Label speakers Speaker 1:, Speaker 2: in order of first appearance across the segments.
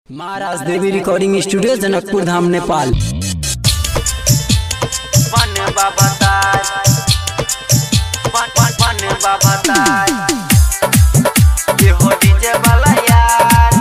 Speaker 1: महाराज Devi recording studio Janakpur Dham Nepal
Speaker 2: वन बाबा ताज वन वन वन बाबा ताज ये हो डीजे वाला यार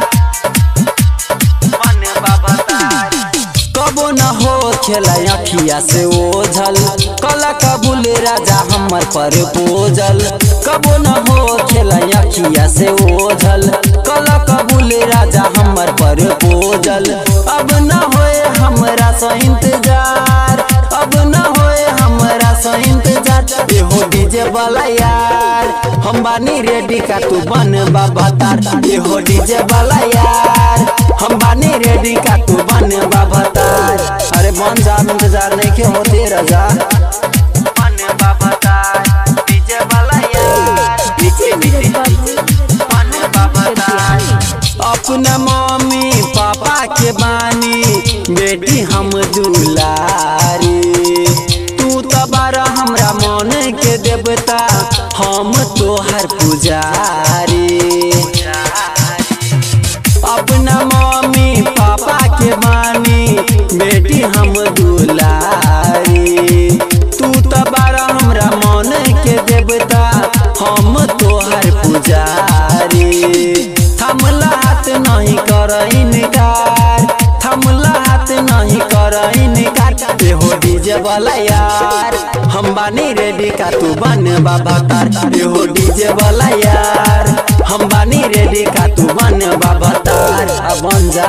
Speaker 2: वन बाबा ताज
Speaker 1: कबो न हो खेला अखिया से ओझल कला कबूल राजा हमर पर बोझल कबो न हो खेला अखिया से ओझल कला कबूल राजा हमर पर बोझल अब न होए हमरा सा इंतजार अब न होए हमरा सा इंतजार ए हो डीजे वाला यार हम बानी रेडी का तू बन बाबा तार ए हो डीजे वाला यार हम बानी रेडी का तू बन बाबा तार अरे बन जा इंतजार नहीं के होते रजा
Speaker 2: वन बाबा ताज डीजे वाला यार डीजे डीजे वन बाबा ताज
Speaker 1: अपना मम्मी पापा के बानी बेटी हम दुलारी तू तो बारा हमरा मन के देवता हम तोहर पुजारी अपना मम्मी पापा के बानी बेटी हम दुलारी तू तो बारा हमरा मन के देवता हम तोहर पुजारी थमला हाथ नहीं कर इनकार थमला हाथ नहीं कर इनकार ए हो डीजे वाला यार हम बानी रेडी का तू बन बाबा तार ए हो डीजे वाला यार हम बानी रेडी का तू बन बाबा तार अब बन जा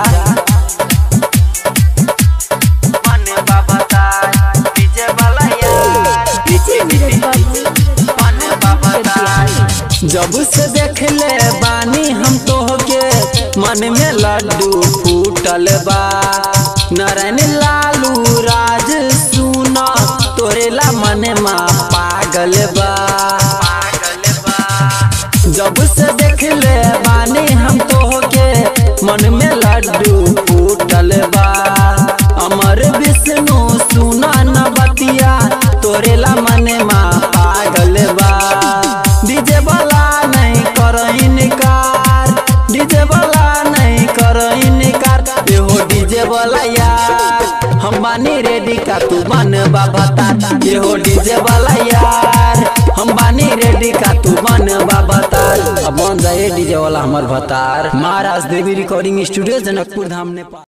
Speaker 2: वन बाबा ताज डीजे वाला यार डीजे डीजे वन बाबा ताज
Speaker 1: जब से देख ले बानी हम तोहके मन में लड्डू फूटल बा नारायण लालू राज सुना तोरे ला मन मा पागल बा
Speaker 2: पागल बा
Speaker 1: जब से देख ले बानी हम तोहके मन में लड्डू फूटल बा अमर विष्णु सुना न बतिया तोरे ला मन मा पागल बा डीजे वाला नहीं कर इनकार डीजे वाला नहीं कर इनकार एहो डीजे वाला यार हम बानी रेडी का तू बन बाबा तार एहो डीजे वाला यार हम बानी रेडी का तू बन बाबा तार अब बन जाए डीजे वाला हमर भतार महाराज देवी रिकॉर्डिंग स्टूडियो जनकपुर धाम नेपाल